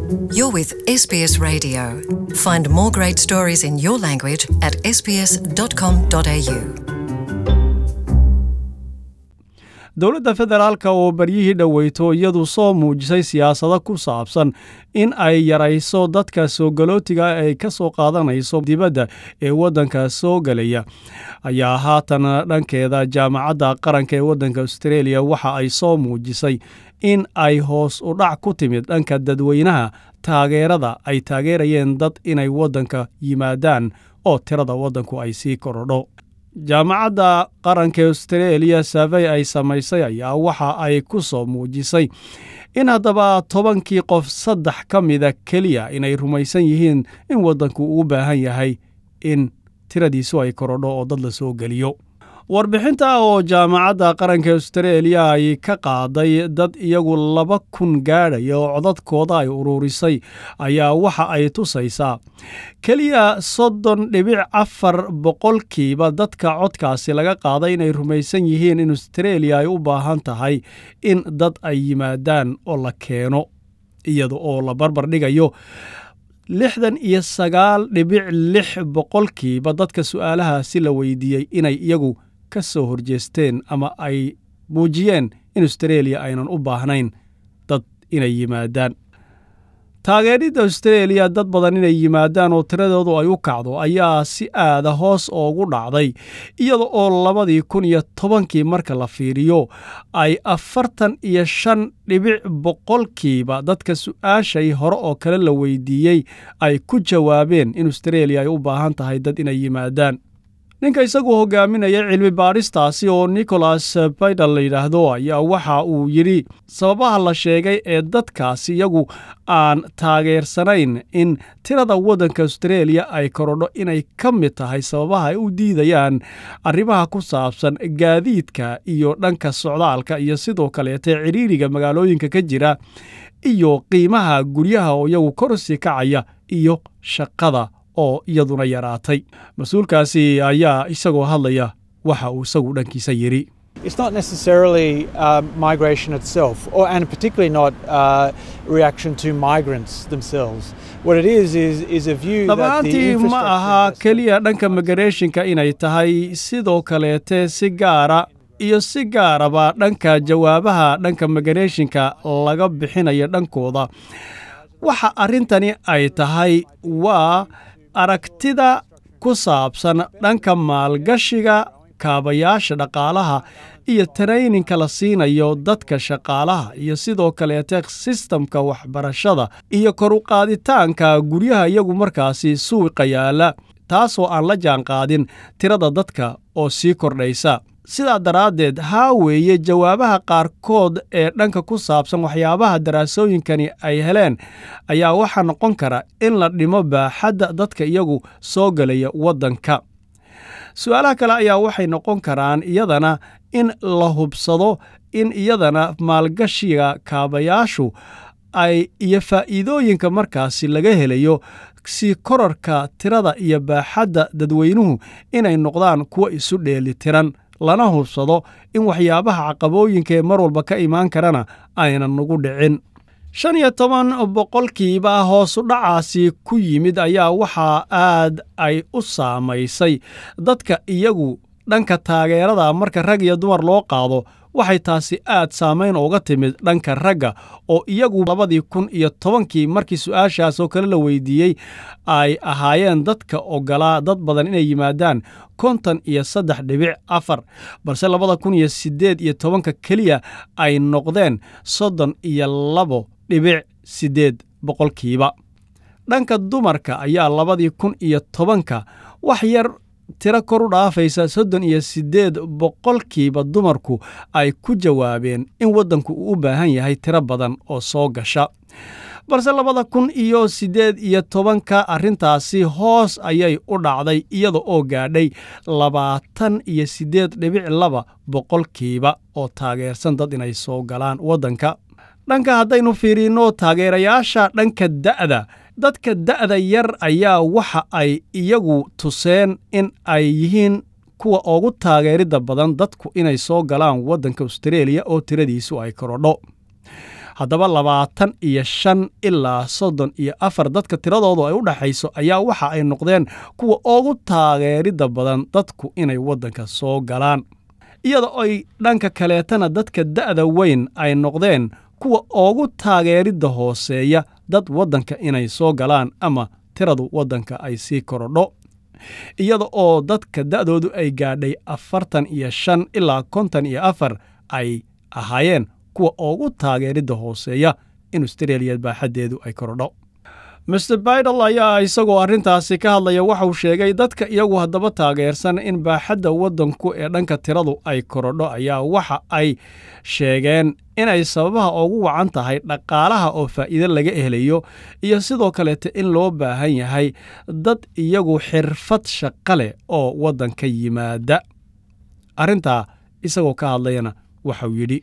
You're with SBS Radio. Find more great stories in your language at sbs.com.au. dowladda federaalka oo baryihii dhoweyto iyadu soo muujisay siyaasado ku saabsan in ay yarayso dadka soogalootiga ay ka soo qaadanayso dibadda ee waddanka soo gelaya ayaa haatan dhankeeda jaamacadda qaranka ee waddanka australia waxa ay soo muujisay in ay hoos u dhac ku timid dhanka dadweynaha taageerada ay taageerayeen dad inay waddanka yimaadaan oo tirada waddanku ay sii korodho jaamacadda qaranka australia saafey ay samaysay ayaa waxa ay ku soo muujisay in haddaba tobankii qof saddex ka mida keliya inay rumaysan yihiin in waddanku uu baahan yahay in tiradiisu ay korodho oo dad la soo geliyo warbixinta oo jaamacadda qaranka australia ay ka qaaday dad iyagu laba kun gaadhaya oo codadkooda ay ururisay ayaa waxa ay tusaysaa keliya soddon dhibic afar boqolkiiba dadka codkaasi laga qaaday inay rumaysan yihiin in australia ay u baahan tahay in dad ay yimaadaan oo la keeno iyada oo la barbar dhigayo lixdan iyo sagaal dhibic lix boqolkiiba dadka su'aalahaasi la weydiiyey inay iyagu ka soo horjeesteen ama ay muujiyeen in australia aynan u baahnayn dad inay yimaadaan taageeridda australia dad badan inay yimaadaan oo tiradoodu ay u kacdo ayaa si aada hoos oogu dhacday iyada oo labadii kun iyo tobankii marka la fiiriyo ay afartan iyo shan dhibic boqolkiiba dadka su-aashay hore oo kale la weydiiyey ay ku jawaabeen in australia ay u baahan tahay dad inay yimaadaan ninka isagu hogaaminaya cilmi baadhistaasi oo nicholas baydal la yidhaahdo ayaa waxa uu yidhi sababaha la sheegay ee dadkaasi iyagu aan taageersanayn in tirada waddanka australia ay korodho inay ka mid tahay sababaha ay u diidayaan arrimaha ku saabsan gaadiidka iyo dhanka socdaalka iyo sidoo kaleete ciriiriga magaalooyinka ka jira iyo qiimaha guryaha oo iyagu korsi kacaya iyo shaqada oo iyaduna yaraatay mas-uulkaasi ayaa isagoo hadlaya waxa uu isagu dhankiisa yidhi It's not necessarily um, migration itself, or, and particularly not uh, reaction to migrants themselves. What it is is, is a view that the dhammaantii ma infrastructure aha investment- keliya dhanka migareeshinka inay tahay sidoo kaleete si gaara iyo si gaaraba dhanka jawaabaha dhanka migareeshinka laga bixinayo dhankooda waxa arrintani ay tahay waa aragtida ku saabsan dhanka maalgashiga kaabayaasha dhaqaalaha iyo tarayninka la siinayo dadka shaqaalaha iyo sidoo kaleete sistamka waxbarashada iyo kor u qaaditaanka guryaha iyagu markaasi suuqa yaala taasoo aan la jaanqaadin tirada dadka oo sii kordhaysa sidaa daraaddeed haa weeye jawaabaha qaarkood ee dhanka ku saabsan waxyaabaha daraasooyinkani ay heleen ayaa waxaa noqon kara in la dhimo baaxadda dadka iyagu soo gelaya waddanka su-aalaha kale ayaa waxay noqon karaan iyadana in la hubsado in iyadana maalgashiga kaabayaashu ay iyo faa'iidooyinka markaasi laga helayo si korarka tirada iyo baaxadda dadweynuhu inay noqdaan kuwa isu dheelitiran lana hubsado in waxyaabaha caqabooyinka ee mar walba ka imaan karana aynan nagu dhicin shan iyo toban boqolkiiba hoosu dhacaasi ku yimid ayaa waxaa aad ay u saamaysay dadka iyagu dhanka taageerada marka rag iyo dumar loo qaado waxay taasi aad saamayn uga timid dhanka ragga oo iyagu labadii kun iyo tobankii markii su-aashaas oo kale la weydiiyey ay ahaayeen dadka ogolaa dad badan inay yimaadaan konton iyo saddex dhibic afar balse labada kun iyo siddeed iyo tobanka keliya ay noqdeen soddon iyo labo dhibic siddeed boqolkiiba dhanka dumarka ayaa labadii kun iyo tobanka wax yar tiro kor u dhaafaysa soddon iyo siddeed boqolkiiba dumarku ay ku jawaabeen in waddanku uu u baahan yahay tiro badan oo soo gasha balse labada kun iyo siddeed iyo tobanka arrintaasi hoos ayay u dhacday iyada oo gaadhay labaatan iyo siddeed dhibic laba boqolkiiba oo taageersan dad inay soo galaan waddanka dhanka haddaynu fiiriinno taageerayaasha dhanka da'da dadka da'da yar ayaa waxa ay iyagu tuseen in ay yihiin kuwa ugu taageeridda badan dadku inay soo galaan waddanka austareeliya oo tiradiisu ay korodho haddaba labaatan iyo shan ilaa soddon iyo afar dadka tiradoodu ay u dhexayso ayaa waxa ay noqdeen kuwa ugu taageeridda badan dadku inay waddanka soo galaan iyada oy dhanka kaleetana dadka da'da weyn ay noqdeen kuwa ugu taageeridda hooseeya dad waddanka inay soo galaan ama tiradu waddanka ay sii korodho iyada oo dadka da'doodu ay gaadhay afartan iyo shan ilaa konton iyo afar ay ahaayeen kuwa ugu taageeridda hooseeya in austraeliya baaxaddeedu ay korodho master baidal ayaa isagoo arrintaasi ka hadlaya waxauu sheegay dadka iyagu haddaba taageersan in baaxadda waddanku ee dhanka tiradu ay korodho ayaa waxa ay sheegeen inay sababaha ugu wacan tahay dhaqaalaha oo faa'iide laga helayo iyo sidoo kaleete in loo baahan yahay dad iyagu xirfad shaqa leh oo waddanka yimaada arrintaa isagoo ka hadlayana waxauu yidhi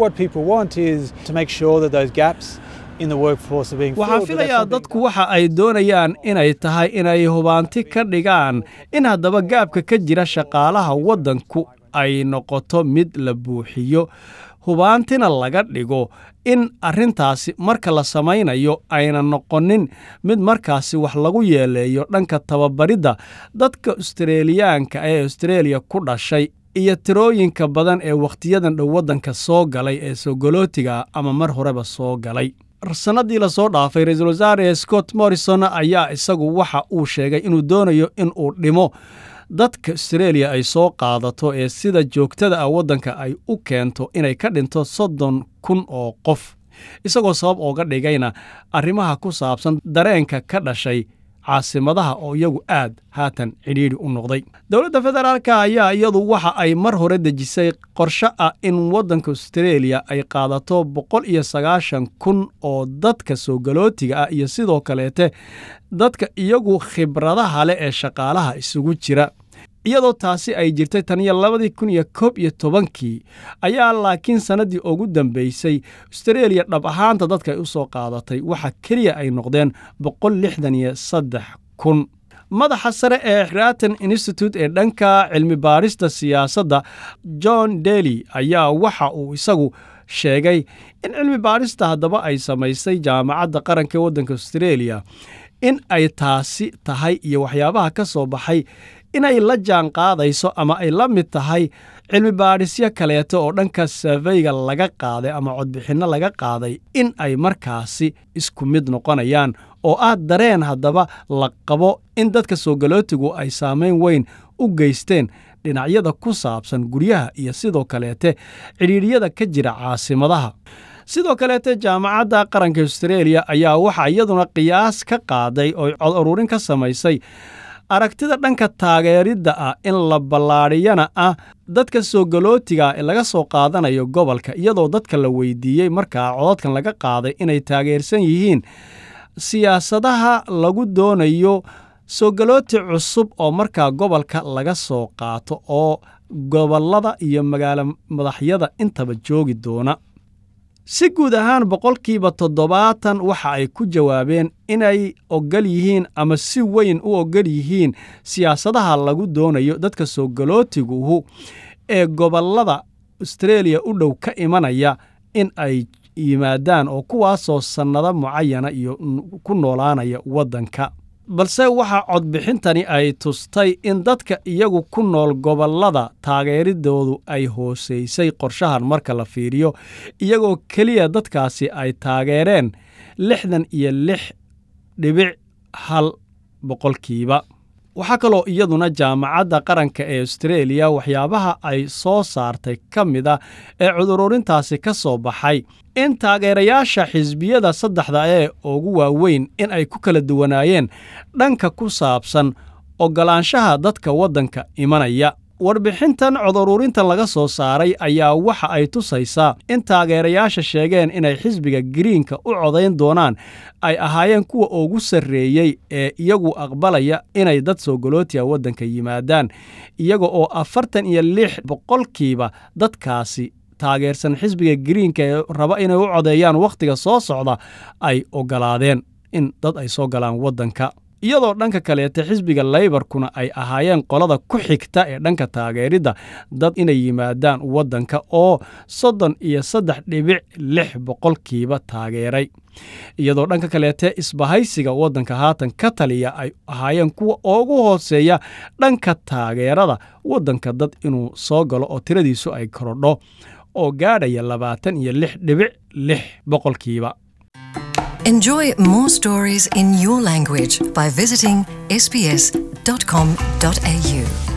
waxaan filayaa dadku waxa ay doonayaan inay tahay inay hubaanti ka dhigaan in haddaba gaabka ka jira shaqaalaha waddanku ay noqoto mid la buuxiyo hubaantina laga dhigo in arrintaasi marka la samaynayo ayna noqonin mid markaasi wax lagu yeeleeyo dhanka tababaridda dadka austareeliyaanka ee austareeliya ku dhashay iyo tirooyinka badan ee wakhtiyadan dhow waddanka soo galay ee sogolootiga ama mar horeba soo galay sannadii lasoo dhaafay ra-iisul wasaare scott morrison ayaa isagu waxa uu sheegay inuu doonayo in uu dhimo dadka austareeliya ay soo qaadato ee sida joogtada ah waddanka ay u keento inay ka dhinto soddon kun oo qof isagoo sabab ooga dhigayna arrimaha ku saabsan dareenka ka dhashay caasimadaha oo iyagu aad haatan cidhiidhi u noqday dowladda federaalka ayaa iyadu waxa ay mar hore dejisay qorshe ah in waddanka austareeliya ay qaadato boqol iyo sagaashan kun oo dadka soogalootiga ah iyo sidoo kaleete dadka iyagu khibradaha leh ee shaqaalaha isugu jira iyadoo taasi ay jirtay tan iyo labadii kun iyo koob iyo tobankii ayaa laakiin sannaddii ugu dambaysay austareeliya dhab ahaanta dadka ay u soo qaadatay waxa keliya ay noqdeen boqol lixdan iyo saddex kun madaxa sare ee raton institute ee dhanka cilmi baarista siyaasadda john dely ayaa waxa uu isagu sheegay in cilmi baarista haddaba ay samaysay jaamacadda qaranka ee waddanka austareeliya in ay taasi tahay iyo waxyaabaha ka soo baxay inay la jaan qaadayso ama ay la mid tahay cilmi baadhisyo kaleeto oo dhanka saafeyga laga qaaday ama codbixinno laga qaaday in ay markaasi isku mid noqonayaan oo ah dareen haddaba la qabo in dadka soogalootigu ay saamayn weyn u geysteen dhinacyada ku saabsan guryaha iyo sidoo kaleete cidhiidhyada ka jira caasimadaha sidoo kaleete jaamacadda qaranka austareeliya ayaa waxaa iyaduna qiyaas ka qaaday oo cod ururin ka samaysay aragtida dhanka taageeridda ah in la ballaadhiyana ah dadka soogalootiga ee laga soo qaadanayo gobolka iyadoo dadka la weydiiyey markaa codadkan laga qaaday inay taageersan yihiin siyaasadaha lagu doonayo soogalooti cusub oo markaa gobolka laga soo qaato oo gobollada iyo magaalo madaxyada intaba joogi doona si guud ahaan boqolkiiba toddobaatan waxa ay ku jawaabeen inay ogol yihiin ama si weyn u ogol yihiin siyaasadaha lagu doonayo dadka soogalootiguhu ee gobollada austareeliya u dhow ka imanaya in ay yimaadaan oo kuwaasoo sannado mucayana iyo ku noolaanaya waddanka balse waxaa codbixintani ay tustay in dadka iyagu ku nool gobollada taageeridoodu ay hoosaysay qorshahan marka la fiiriyo iyagoo keliya dadkaasi ay taageereen lixdan iyo lix dhibic hal boqolkiiba waxaa kaloo iyaduna jaamacadda qaranka ee austareeliya waxyaabaha ay soo saartay ka mid a ee cudururintaasi ka soo baxay in taageerayaasha xisbiyada saddexda ee ugu waaweyn in ay ku kala duwanaayeen dhanka ku saabsan oggolaanshaha dadka waddanka imanaya warbixintan codururintan laga soo saaray ayaa waxa ay tusaysaa in taageerayaasha sheegeen inay xisbiga giriinka u codayn doonaan ay ahaayeen kuwa ugu sarreeyey ee iyagu aqbalaya inay dad soogolootiya waddanka yimaadaan iyaga oo afartan iyo lix boqolkiiba dadkaasi taageersan xisbiga giriinka ee raba inay u codeeyaan wakhtiga soo socda ay oggolaadeen in dad ay soo galaan waddanka iyadoo dhanka kaleete xisbiga laybarkuna ay ahaayeen qolada ku xigta ee dhanka taageeridda dad inay yimaadaan waddanka oo soddon iyo saddex dhibic lix boqolkiiba taageeray iyadoo dhanka kaleete isbahaysiga waddanka haatan ka taliya ay ahaayeen kuwa ugu hooseeya dhanka taageerada waddanka dad inuu soo galo oo tiradiisu ay korodho oo gaadhaya labaatan iyo lix dhibic lix boqolkiiba Enjoy more stories in your language by visiting sbs.com.au.